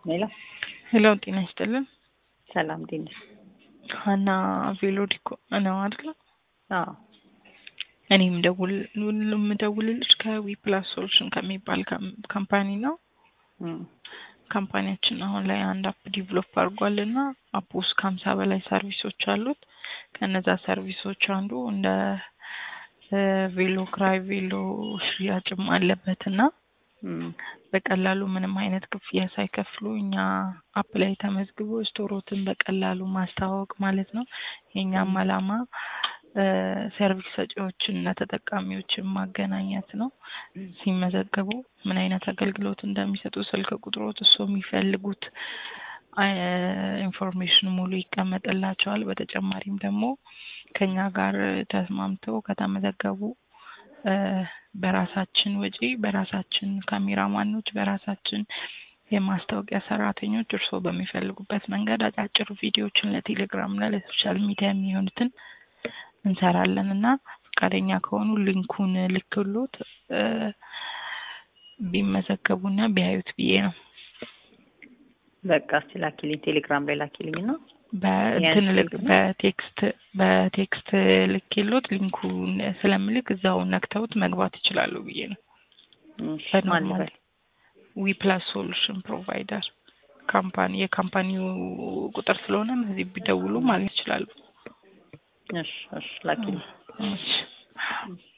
ሌላ ሄሎ ጤና ይስጥልን። ሰላም ጤና ሀና ቬሎ ዲኮ ነው አይደለ? አዎ እኔ የምደውል የምደውልልሽ ከዊ ፕላስ ሶሉሽን ከሚባል ካም- ካምፓኒ ነው። እም፣ ካምፓኒያችን አሁን ላይ አንድ አፕ ዲቨሎፕ አድርጓል እና አፕ ውስጥ ከሀምሳ በላይ ሰርቪሶች አሉት። ከነዛ ሰርቪሶች አንዱ እንደ እ ቬሎ ክራይ ቬሎ ሽያጭም አለበት እና እም፣ በቀላሉ ምንም አይነት ክፍያ ሳይከፍሉ እኛ አፕ ላይ ተመዝግቦ ስቶሮትን በቀላሉ ማስተዋወቅ ማለት ነው። የእኛም አላማ እ ሰርቪስ ሰጪዎችን እና ተጠቃሚዎችን ማገናኘት ነው። ሲመዘገቡ ምን አይነት አገልግሎት እንደሚሰጡ ስልክ ቁጥሮት እሱ የሚፈልጉት አይ- ኢንፎርሜሽን ሙሉ ይቀመጥላቸዋል። በተጨማሪም ደግሞ ከኛ ጋር ተስማምተው ከተመዘገቡ እ በራሳችን ወጪ በራሳችን ካሜራማኖች በራሳችን የማስታወቂያ ሰራተኞች እርስዎ በሚፈልጉበት መንገድ አጫጭር ቪዲዮዎችን ለቴሌግራም እና ለሶሻል ሚዲያ የሚሆኑትን እንሰራለን እና ፈቃደኛ ከሆኑ ሊንኩን ልክሎት እ ቢመዘገቡና ቢያዩት ብዬ ነው። በቃ እስቲ ላኪልኝ፣ ቴሌግራም ላይ ላኪልኝ እና በእንትን ያን ልክ ስልክ ነው? በቴክስት በቴክስት ልኬሎት ሊንኩን ስለምልክ እዛው ነክተውት መግባት ይችላሉ ብዬ ነው። እሺ፣ ማን በኖርማል ልበል? ዊ ፕላስ ሶሉሽን ፕሮቫይደር ካምፓኒ የካምፓኒው ቁጥር ስለሆነ እዚህ ቢደውሉ ማለት ይችላሉ። እሺ፣ እሺ፣ ላኪልኝ። እሺ